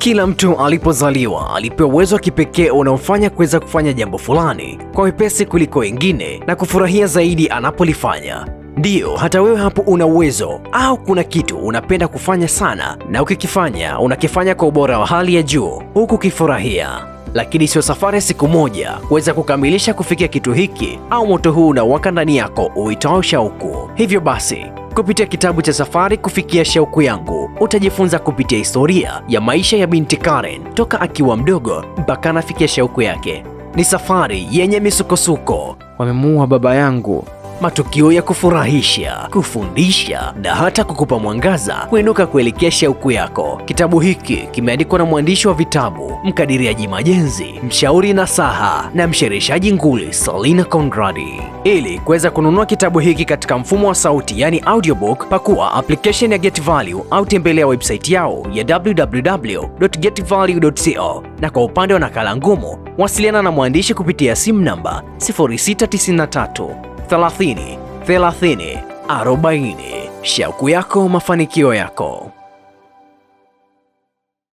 Kila mtu alipozaliwa alipewa uwezo wa kipekee unaofanya kuweza kufanya jambo fulani kwa wepesi kuliko wengine na kufurahia zaidi anapolifanya. Ndiyo, hata wewe hapo una uwezo au kuna kitu unapenda kufanya sana, na ukikifanya unakifanya kwa ubora wa hali ya juu huku ukifurahia, lakini sio safari ya siku moja kuweza kukamilisha kufikia kitu hiki au moto huu unawaka ndani yako uitao shauku. Hivyo basi kupitia kitabu cha Safari Kufikia Shauku Yangu utajifunza kupitia historia ya maisha ya binti Karen toka akiwa mdogo mpaka anafikia shauku yake. Ni safari yenye misukosuko, Wamemuua baba yangu. matukio ya kufurahisha, kufundisha na hata kukupa mwangaza kuinuka kuelekea shauku yako. Kitabu hiki kimeandikwa na mwandishi wa vitabu, mkadiriaji majenzi, mshauri nasaha na mshereshaji nguli Selina Conradi. Ili kuweza kununua kitabu hiki katika mfumo wa sauti, yani audiobook, pakua application ya Get Value au tembelea website yao ya www.getvalue.co, na kwa upande wa nakala ngumu, wasiliana na mwandishi kupitia simu namba 0693 30 30 40. Shauku yako, mafanikio yako.